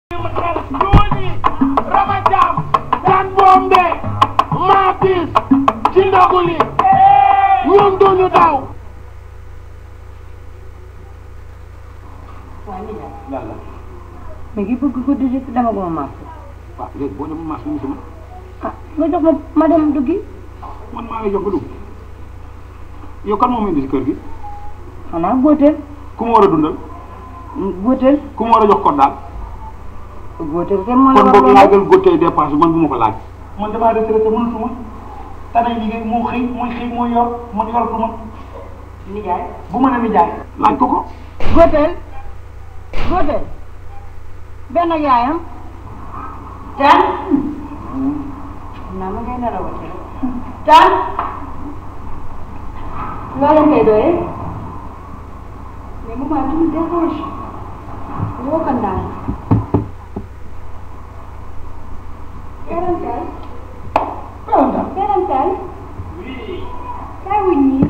Jooni Rama Jaam Jan Bombe maa bis ci ndogu li ñun duñu daw waaye li daal yàlla mi ngi bëgg ko dugg ci dama guma maas waaw léegi boo demee marché mu sama ah nga jox ma ma dem duggi man maa ngi jox nga dugg yow kan moo indi si kër gi xanaa góoteel ku ma war a dundal góoteel ku ma war a jox code daal góoteel kenn moo la kon war boog a laajal góotee dépense bi man bu ma ko laaj man damaa retraité mënatuma tanay liggéey moo xëy mooy xëy mooy yor man yoratuma nijaay bu ma ne ni jaay laaj ko ko góoteel góoteel benn ak yaayam tan naa ma ngay nelawati rek tan loo leen koy doyee mais maman tu me déranges woo ko ndaan Parental parental parental kaay wuñ ñii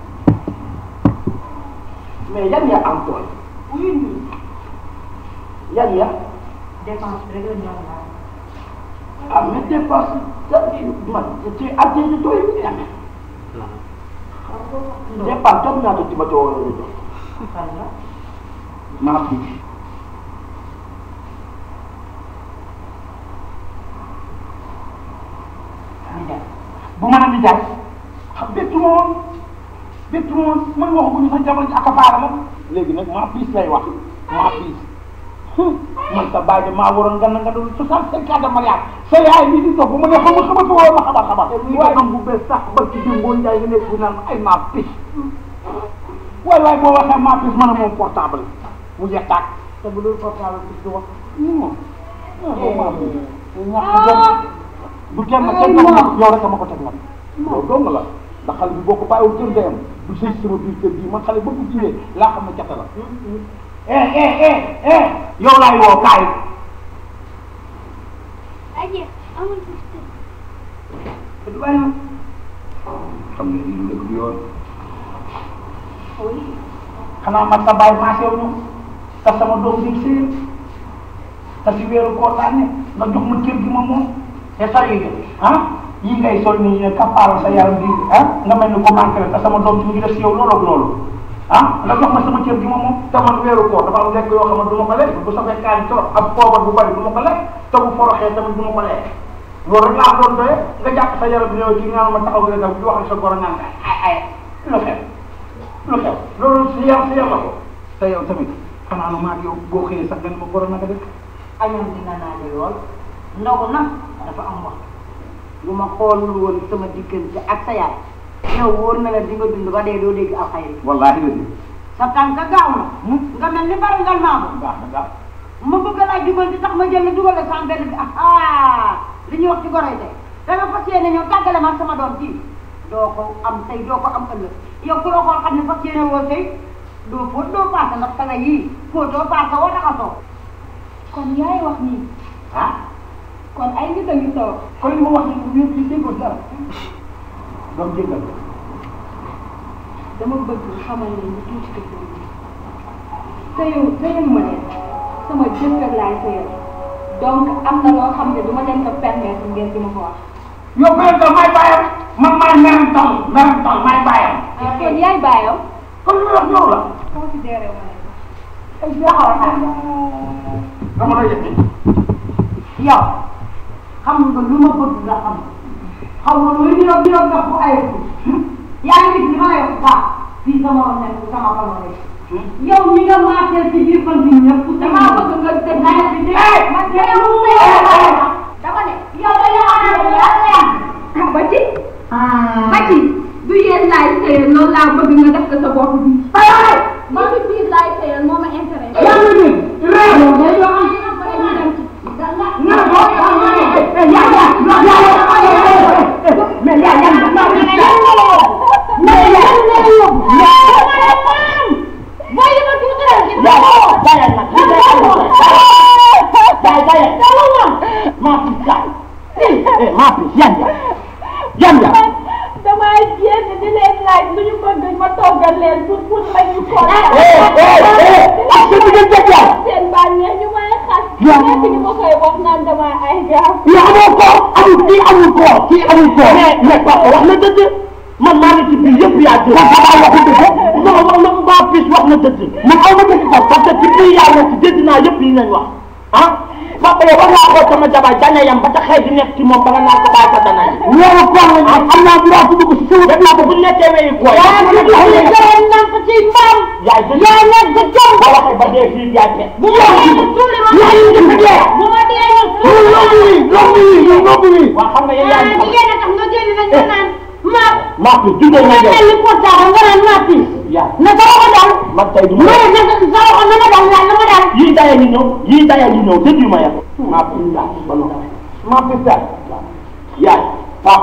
mais yan ya am tool wuñ ñii yan ya dépense rek la ñor naa ah mais dépense man ci atte ci tool yi amee dépense toog ñaata ci ma ci war a jox fan la maa fi nijaay bu ma nee nijaay xam bettu ma woon bettu ma woon man waxaguñu sa jabar ji accaparé la léegi nag maa piis lay wax maa piis man sa baay de maa waroon nga na nga doon soixante cinq ans de mariage sa yaay bi di topp mu ne xam nga xamatu woo ma xabar xabar waaye am bu bees sax ba ci démboo njaay nga nekk bu naan ay maa piis waay waay boo waxee maa piis mën a moom portable mu jeex tàkk te bu loolu portable bi du wax non non maa piis ñàkk jom du kenn kenn nag nag yow rek ma ko teg nag yow dong la ndax xale bi boo ko bàyyiwul kër ndeyam du sëy sama biir kër gi man xale ba mu jiwee laa xam ne cata la eh eh eh eh yow laay woo kaay Aja, amul fifty. du bàyyi ma xam ne lii lu dëgg yoon xanaa man sa bàyyi maase wu ñu te sama doom bi sëy te si weeru koor laa ne nga jox ma kër gi ma moom te sa yi ah yi ngay sol nii ne kappaal sa yaram bi ah nga mel ni ko manqué te sama doom ci mu ngi def si yow loolu ak loolu ah nga jox ma sama kër gi ma moom te man weeru koor dafa am lekk yoo xam ne du ma ko lekk bu safee kaani trop ak poobar bu bari du ma ko lekk te bu foroxee tamit du ma ko lekk loolu rek laa doon doye nga jàpp sa yaram bi ñëw ci nga ma taxaw nga def di wax sa goro naan ay ay lu xew lu xew loolu si yow si yow la ko te yow tamit xanaa nu maa yow boo xëyee sax nga ne ma goro naka def añam dina naa di lool ndogu nag dafa am wax bu ma xoolul woon sama diggante ak sa yaay yow wóor na la di nga dund ba dee doo dégg alxayri wallaahi la di sa tànk gaaw na nga mel ni barangal maamu baax na baax ma bëgg laa jubal di tax ma jël la dugal la sama benn bi ah li ñuy wax ci goroy tey da nga fas yéene ñëw tàggale ma ak sama doom ji doo ko am tey doo ko am ëllëg yow ku la xool xam ne fas yéene woo tey doo fóot doo paase ndax sa nga yii fóotoo paase woo taxasoo Kon yaay wax nii. ah Kon ay nit a ngi toog. kon li ma wax nii yëpp yi déggoo dara doom jéggal Dama bëgg xamal leen ni tuuti dëkk bi. Sëyu sëyu ma leen. Sama jëkkër laay sëyal. Donc am na loo xam ne du ma leen ko permettre ngeen di ma ko wax. yow parental may bàyyam man maay merental merental may bàyyam Kon yaay baayam. kon li wax yow la Considéré wu ma leen. ay jaxaw dama la yëg yow xam nga lu ma bëgg nga xam xam nga lu ñu doon doon def bu ay yaa ngi gis li ma lay wax baax fii sama morom nekk sama xamoo rek yow mi nga maaseel ci biir fan bi ñëpp damaa bëgg nga def naa ci dégg ma dégg Dama ne yow da nga xam ne yàlla ba ci ba ci du yéen laay sëyal loolu laa bëgg nga def ko sa bopp bi. ba ci biir laay sëyal moo ma intéressé. yaa ngi nii réew yow day yoo xam ne ba ñu dem ci. nga ne ko yaa yaa yaa mais yaa yaa yaa mais yaa Booy yi ma tuuti rek. yaa bàyyal nag bàyyi bàyyi maa fi kaay eh maa fi yan ya yan ya damaa génn di leen laaj lu ñu bëgg ma toggal leen pour pour ma ñu ko. eh eh eh ak sa diggante ak yow seen bànneex ñu may yaa nekk ñu ma koy wax naan dama ay gaaf. yaa amoo ko amul kii amul ko kii amul ko mais mais papa wax na dëgg man maa ngi ci biir yëpp yaa jël papa waxu dëgg non non non mbaa pis wax na dëgg man aw ma dëgg sax parce que ci biir yaa wax ci dégg naa yëpp yi nañ wax ah papa yow war naa xool sama jabar dana yam ba ta xëy di nekk ci moom ba nga naan ko bàyyi ko dana yi loolu kon la am naa droit bu dugg si suuf def naa ko bu nekkee weyi ko yaa ngi gis jaral namp ci mbaam yaay dëgg yaa nekk jom boo waxee ba dee fii yaay fekk bu ma dee ñu tuuli ma yaa ngi dëgg dee bu ma dee ñu tuuli ma loolu yi loolu yi waa xam nga yow yaa ah ngi xam jigéen a tax nga génn nag nga naan ma maa fi juddoo na nga yow mel ni portable nga naan ma pis yaa na sa loxo dal man tey du ma ma ne sa sa loxo na ma dal na ma dal yii daya ñu ñëw yii daya ñu ñëw déglu ma yàq maa fi daal ba noonu maa fi daal yaay pap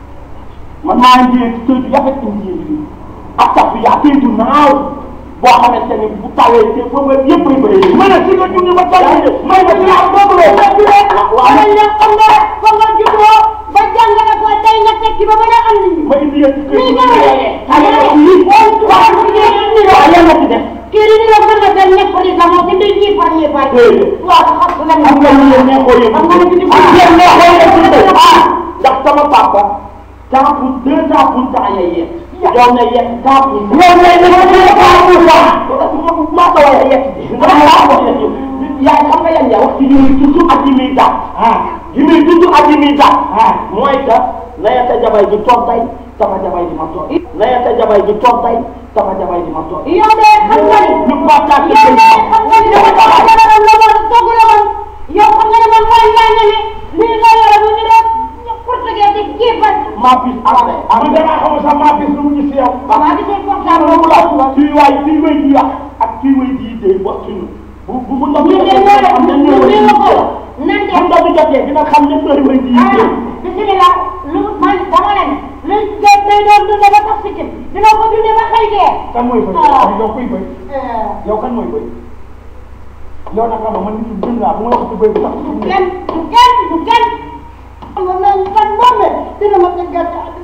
man maa ngi jiyee ci këytu yafet ci njiyee bi ak sax bi yaa këytu naaw boo xamante ni bu tawee te ba ba yëpp ay bëri ma ne si nga junni ba taw may ma si laa boobu la waaw man nag xam nga fa nga juddoo ba jàng na ko tey nga tekki ba mën a andi ma indi yéen ci Lii këytu nga ne xale yi waaw yéen a ci def kii di la mën a dem nekk président moo gën di ñii par ñii par waaw xam nga am nga lu leen neexoo yëpp Am nga lu ci di- ah yéen neexoo yëpp ah ndax sama papa cent pour deux cent pour cent lay yegg yow na yegg cent pour cent yow na yegg cent pour cent maa ko war a yegg maa ko yegg yaay xam nga yan yaa wax ci yi muy tudd ak yi muy daal yi muy tudd ak yi muy daal mooy que nayata jabay ji toog tey sama jabay ji ma toog nayata jabay ji toog tey sama jabay ji ma toog yow de xam nga ni ñu partage yow de xam nga ni dama dama dama la woon togg la woon yow xam nga ne man mooy yaa nga ne lii nga yore bu ñu doon ñu portugais di jébbal maa bis après man damaa xamul sax maa bis lu mu ñu si yow. maa ngi seen portable loolu boobu la la suy waay suy wéy di wax ak suy wéy di yittee wax suñu bu bu bu ndox ñu ne ñoo def xam ne ñu ñoo ne wéy ma ko di nan bu ndox bi jotee dina xam ne heure wéy di yittee ah bisimilah lu man dama leen lu day day doon dundee ba tax sikkim dina ko dundee ba xëy dee. kan mooy bëy. Ah. yow kuy bëy. yow kan mooy bëy. yow nag xam nga man nit ñi gën laa bu ma wax ci bëy bi sax. du kenn du kenn du kenn. xam nga man man moom la dina ma tëggal